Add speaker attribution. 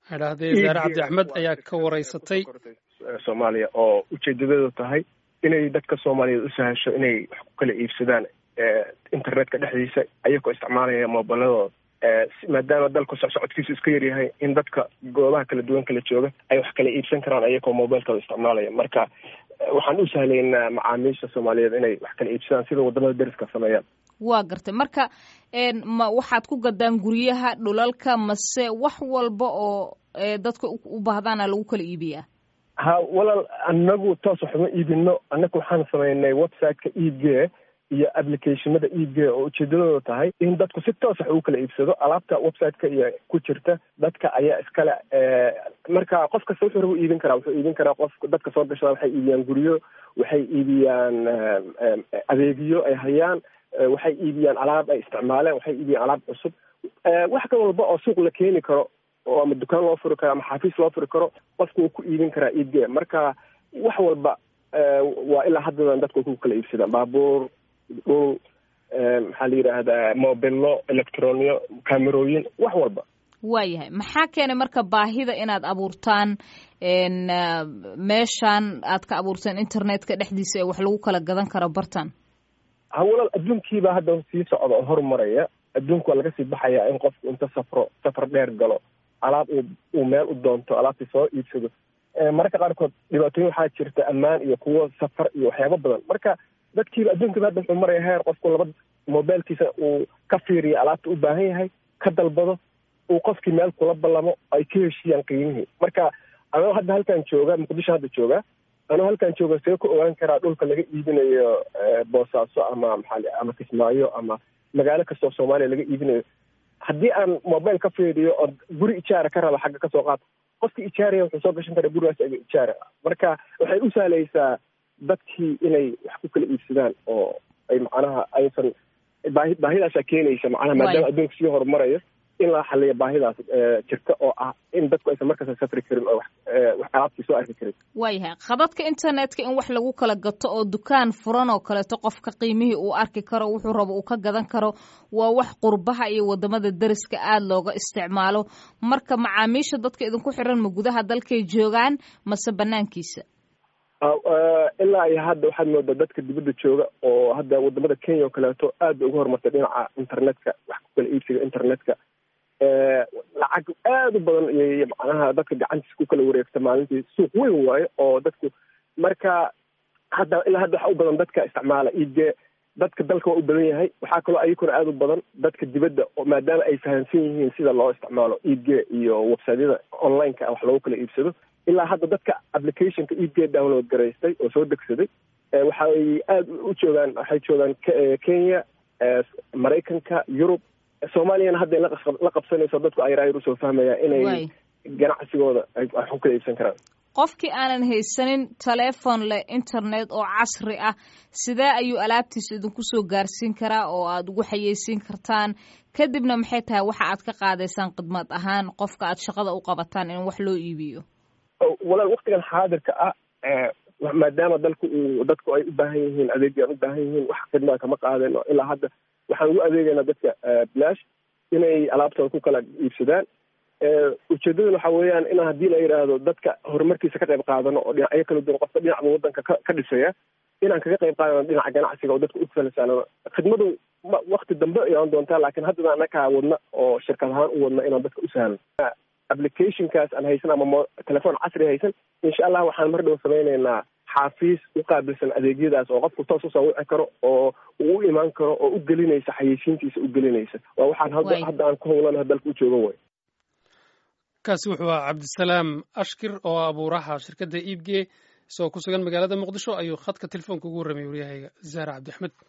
Speaker 1: idhaahdee zaare cabdi axmed ayaa ka waraysatay
Speaker 2: soomaaliya oo ujeedadeedu tahay inay dadka soomaaliyeed u sahasho inay wax ku kala iibsadaan internetka dhexdiisa ayagoo isticmaalaya moobiladooda maadaama dalku socsocodkiisu iska yaryahay in dadka goobaha kala duwan kala jooga ay wax kala iibsan karaan ayagoo mobilkooda isticmaalaya marka waxaan u sahlaynaa macaamiisha soomaaliyeed inay wax kala iibsadaan sida wadamada deriska sameeyaan
Speaker 3: waa gartay marka ma waxaad ku gadaan guryaha dhulalka mase wax walba oo dadka u baahdaana lagu kala iibiyaa
Speaker 2: ha walaal anagu toos waxuma iibino annaga waxaan samaynay websiteka e g iyo applicationada e g oo ujeedadooda tahay in dadku si toos wax ugu kala iibsado alaabta websiteka iyo ku jirta dadka ayaa iskale marka qof kasta wuxuu raba iibin karaa wuxuu iibin karaa qof dadka soo gashada waxay iibiyaan guryo waxay iibiyaan adeegyo ay hayaan waxay iibiyaan alaab ay isticmaaleen waxay iibiyaan alaab cusub wax ka walba oo suuq la keeni karo oo ama dukaan loo furi karo ama xafiis loo furi karo qofku wuu ku iibin karaa e g marka wax walba waa ilaa haddadan dadku ku kala iibsadaan baabuur dhul maxaa la yidhaahdaa mobilo electroniyo camerooyin wax walba
Speaker 3: waayahay maxaa keenay marka baahida inaad abuurtaan meeshan aad ka abuurtaan internetka dhexdiisa ee wax lagu kala gadan karo bartan
Speaker 2: ha walaal adduunkiiba hadda sii socda oo horumaraya adduunku waa laga sii baxayaa in qofku inta safro safar dheer galo alaab uu uu meel u doonto alaabtii soo iibsado mararka qaarkood dhibaatooyin waxaa jirta ammaan iyo kuwo safar iyo waxyaabo badan marka dadkiiba adduunkiiba hadda wuxuu maraya heer qofku laba mobilkiisa uu ka fiiriyo alaabta u baahan yahay ka dalbado uu qofkii meel kula ballamo ay ka heshiiyaan qiimihii marka anoo hadda halkan jooga muqdisho hadda jooga anoo halkan jooga see ku ogaan karaa dhulka laga iibinayo boosaaso ama maxaa ama kismaayo ama magaalo kastoo soomaaliya laga iibinayo haddii aan mobile ka fiiriyo oo guri ijaara ka raba xagga kasoo qaata qofkii ijaaraya wuxuu soo gashan karaa gurigaas aga ijaara marka waxay u sahlaysaa dadkii inay wax ku kala iibsadaan oo ay macnaha aysan baahi baahidaasaa keenaysa macnaha maadaama adduunka sii horumarayo in la xaliyo baahidaas jirta oo ah in dadku aysan markasta safri karin oo wax alaabtii soo arki karin
Speaker 3: waayahay khadadka internetka in wax lagu kala gato oo dukaan furan oo kaleeto qofka qiimihii uu arki karo wuxuu rabo uu ka gadan karo waa wax qurbaha iyo wadamada deriska aada looga isticmaalo marka macaamiisha dadka idinku xiran ma gudaha dalkay joogaan mase banaankiisa
Speaker 2: ilaa iyo hadda waxaad moodaa dadka dibadda jooga oo hadda wadamada kenya oo kaleeto aad bay uga horumartay dhinaca internetka wax ku kala iibsiga internetka lacag aada u badan iyo macnaha dadka gacantiisa ku kala wareegta maalintii suuq weyn waayo oo dadku marka hadda ilaa hadda waxa u badan dadka isticmaala ige dadka dalka waa u badan yahay waxaa kaloo ayakuna aada u badan dadka dibadda maadaama ay fahamsan yihiin sida loo isticmaalo ege iyo websiteyada online-ka wax loogu kala iibsado ilaa hadda dadka applicationka ege download garaystay oo soo degsaday waxay aada u joogaan waxay joogaan kenya maraykanka yurub soomaaliyana hadda la qabsanayso dadku ayraayar usoo fahmayaan inay ganacsigooda ay wax ku kala iibsan karaan
Speaker 3: qofkii aanan haysanin teleefon leh internet oo casri ah sidee ayuu alaabtiisa idinku soo gaarsiin karaa oo aada ugu xayeysiin kartaan kadibna maxay tahay waxa aad ka qaadaysaan khidmad ahaan qofka aad shaqada u qabataan in wax loo iibiyo
Speaker 2: walaal waktigan xaadirka ah maadaama dalku uu dadku ay u baahan yihiin adeegii aan u baahan yihiin wax khidmada kama qaadayno ilaa hadda waxaan ugu adeegaynaa dadka blash inay alaabtooda ku kala iibsadaan ujeedaduna waxa weeyaan in haddii la yidhaahdo dadka horumarkiisa ka qayb qaadano oo dhinacyo kala duwan qofka dhinacba wadanka ka ka dhisaya inaan kaga qayb qaadano dhinaca ganacsiga oo dadka u falasano khidmadu wakti dambe ayaan doontaa laakiin haddana anakaa wadna oo shirkad ahaan u wadna inaan dadka u sahlo applicationkaas aan haysan ama telefoon casri haysan insha allah waxaan mar dhow samaynaynaa xaafiis u qaabilsan adeegyadaas oo qofku toos usoo wici karo oo uu u imaan karo oo u gelinaysa xayeysiintiisa u gelinaysa waa waxaan hadda hadda aan ku howlanaha dalka u jooga way
Speaker 1: kaasi wuxuu ahaa cabdisalaam ashkir oo abuuraha shirkadda iibge isagoo ku sugan magaalada muqdisho ayuu khadka telefoonka ugu warramay waryahayga zaara cabdi axmed